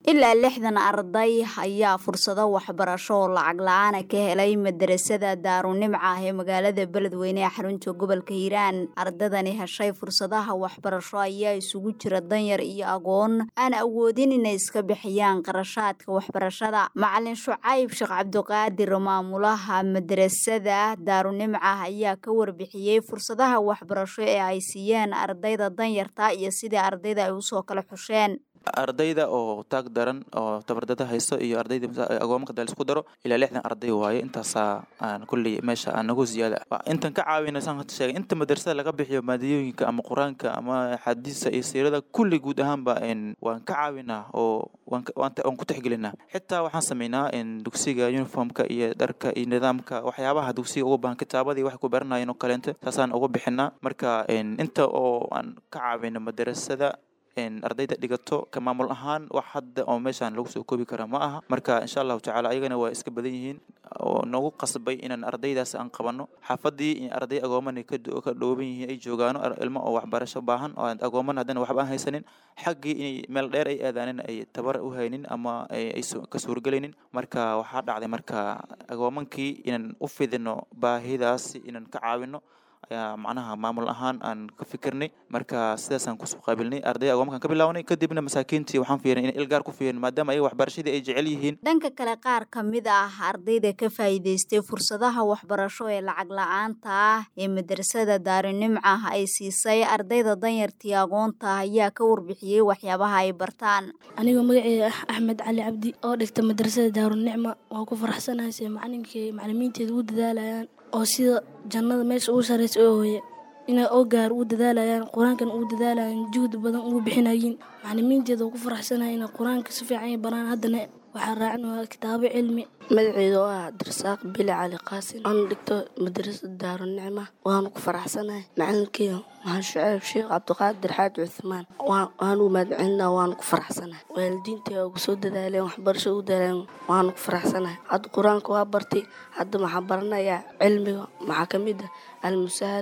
ilaa lixdan arday ayaa fursado waxbarasho oo lacag la-aana ka helay madarasada daarunimca ah ee magaalada beledweyne ee xarunta gobolka hiiraan ardadani heshay fursadaha waxbarasho ayaa isugu jira danyar iyo agoon aan awoodin inay iska bixiyaan qarashaadka waxbarashada macalin shucayb sheekh cabdiqaadir maamulaha madarasada daarunimca ayaa ka warbixiyey fursadaha waxbarasho ee ay siiyeen ardayda danyarta iyo sidii ardayda ay usoo kala xusheen ardayda oo taag daran oo tabardada haysto iyo ardayda agoomanka dal isku daro ilaa lixdan arday waaye intaasaa aan kulley meesha aan nagu ziyaada intan ka caawina saan hata sheegay inta madrasada laga bixiyo maadiyooyinka ama qur-aanka ama xadiisa iyo siirada kulli guud ahaanba waan ka caawinaa oo waan ku tixgelinaa xitaa waxaan sameynaa dugsiga uniformka iyo dharka iyo nidaamka waxyaabaha dugsiga uga baahan kitaabadii wax ku baranayeen oo kaleente saasaan uga bixinaa marka inta oo aan ka caawino madrasada ardayda dhigato ka maamul ahaan wax hadda oo meeshaan lagu soo koobi kara ma aha marka insha allahu tacala ayagana waa iska badan yihiin oo nagu qasbay inaan ardaydaas aan qabano xaafadii arday agooman ka dhooban yihiin ay joogaano ilmo oo waxbarasho baahan oo agooman haddana waxba aan haysanin xaggii inay meel dheer ay aadaanin ay tabar u haynin ama ay ka suurgelaynin marka waxaa dhacday marka agoomankii inaan u fidino baahidaasi inaan ka caawino ayaa macnaha maamul ahaan aan ka fikirnay marka sidaasaan kusoo qaabilnay arday agoomankaan ka bilaawnay kadibna masaakiintii waxaan fiirin in ilgaar ku fiirin maadaama ayaga waxbarashadii ay jecel yihiin dhanka kale qaar ka mid ah ardayda ka faa'iidaystay fursadaha waxbarasho ee lacag la-aanta ah ee madrasada daarinimca ay siisay ardayda danyartii agoonta ayaa ka warbixiyey waxyaabaha ay bartaan anigoo magaceeda ah axmed cali cabdi oo dhigta madrasada daarunicma waan ku faraxsanahay se macalinkii macalimiinteeda ugu dadaalayaan oo sida jannada meesha ugu sarraysa oo hooye inay oo gaar ugu dadaalayaan qur-aankan ugu dadaalayaan juhdi badan ugu bixinayiin macalimiinteeda oo ku faraxsanahay inay qur-aanka si fiican ay baraan haddana waxaa raacin waa kitaabo cilmi magaceeda oo ah abdirasaaq bili cali qaasin oona dhigto madrasada daarunicma waanu ku faraxsanahay macalinkeyga waxaan shuceyb sheekh cabdiqaadir xaaji cuthmaan waanu mahadcelinaa waanu ku faraxsanahay waalidiinta ugu soo dadaaleen waxbarasho ugu dadaaleen waanu ku faraxsanahay hadda qur-aanka waa bartay hadda waxaa baranayaa cilmiga maxaa ka mid ah almusahal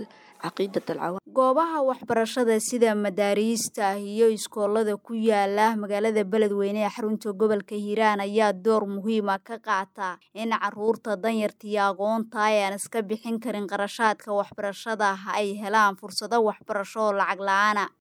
goobaha waxbarashada sida madaariista iyo iskoolada ku yaala magaalada beledweyne ee xarunta gobolka hiiraan ayaa door muhiima ka qaata in caruurta danyartiiyo aqoonta ee aan iska bixin karin qarashaadka waxbarashada ay helaan fursado waxbarasho oo lacag la-aana